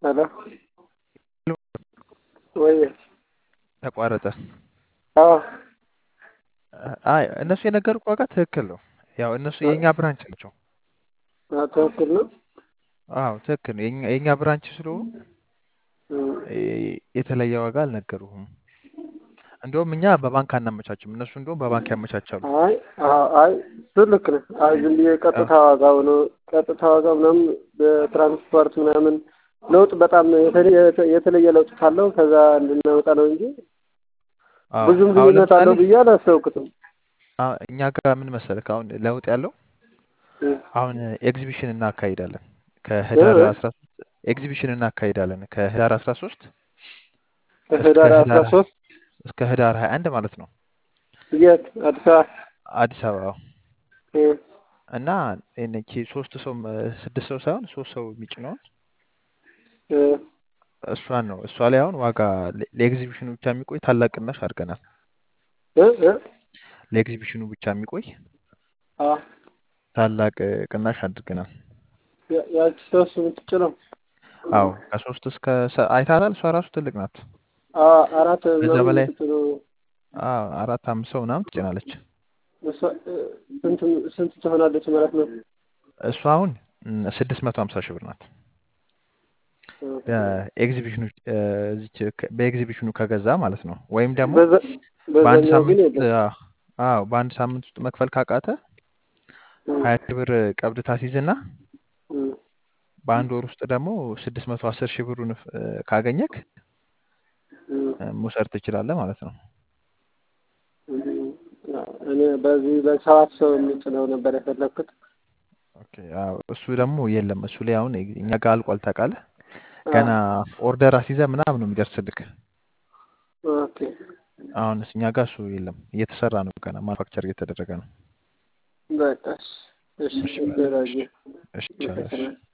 ሄሎ ወይ ተቋረጠ። አዎ አይ እነሱ የነገሩት ዋጋ ትክክል ነው። ያው እነሱ የእኛ ብራንች ናቸው። አዎ፣ ትክክል ነው። አዎ ትክክል ነው። የእኛ የእኛ ብራንች ስለሆኑ እም፣ እ- የተለየ ዋጋ አልነገሩህም። እንደውም እኛ በባንክ አናመቻችም፣ እነሱ እንደውም በባንክ ያመቻቻሉ። አይ አዎ፣ አይ እሱ ልክ ነህ። አይ ዝም ብዬ ቀጥታ ዋጋው ነው ቀጥታ ዋጋው ምናምን በትራንስፖርት ምናምን ለውጥ በጣም የተለየ የተለየ ለውጥ ካለው ከዛ እንድናወጣ ነው እንጂ አዎ ብዙም አሁን ልዩነት ለምሳሌ አለው ብዬ አላሰብኩትም። አዎ፣ እኛ ጋር ምን መሰለህ አሁን ለውጥ ያለው እም፣ አሁን ኤግዚቢሽን እናካሂዳለን እ ከህዳር እ 13 ኤግዚቢሽን እናካሂዳለን ከህዳር 13 እስከ ከህዳር አስራ ህዳር ሶስት እስከ ህዳር 21 ማለት ነው የት አዲስ አበባ አዲስ አበባ እም፣ እና እነቺ ሶስት ሰው ስድስት ሰው ሳይሆን ሶስት ሰው የሚጭነውን እ፣ እሷን ነው እሷ ላይ አሁን ዋጋ ለ- ለኤግዚቢሽኑ ብቻ የሚቆይ ታላቅ ቅናሽ አድርገናል። እ እ ለኤግዚቢሽኑ ብቻ የሚቆይ አዎ ታላቅ እ, ቅናሽ አድርገናል። ያ- ያቺ ሶስት የምትጭነው አዎ ከሶስት እስከ ሰ- አይታታል። እሷ ራሱ ትልቅ ናት። አዎ አራት ከዛ ምናምን በላይ የምትጭነው አዎ አራት አምስት ሰው ምናምን ትጭናለች። እሷ እ፣ ስንት ስንት ትሆናለች ማለት ነው? እሷ አሁን ስድስት መቶ ሀምሳ ሺህ ብር ናት። ኦኬ። በኤግዚቢሽኑ እ፣ እዚች ከ- በኤግዚቢሽኑ ከገዛ ማለት ነው። ወይም ደግሞ በዛ በአንድ በዛኛው ግን ሳምንት ውስጥ የለም። አ- አዎ በአንድ ሳምንት ውስጥ መክፈል ካቃተ እም፣ ሀያ ሺህ ብር ቀብድ ታስይዝና እም፣ በአንድ ወር ውስጥ ደግሞ ስድስት መቶ አስር ሺህ ብሩን እ፣ ካገኘክ እም፣ እ፣ መውሰድ ትችላለህ ማለት ነው። እም። እኔ በዚህ በሰባት ሰው የሚጭነው ነበር የፈለግኩት። ኦኬ አዎ እሱ ደግሞ የለም። እሱ ላይ አሁን እኛ ጋር አልቋል ታውቃለህ። አዎ ገና ኦርደር አስይዘህ ምናምን ነው የሚደርስልክ። ኦኬ። አሁን እኛ ጋር እሱ የለም፣ እየተሰራ ነው ገና ማኑፋክቸር እየተደረገ ነው። በቃ እሺ፣ እሺ፣ እሺ እሺ፣ እሺ ራጂ እሺ ቻው፣ እሺ። አመሰግናለሁ።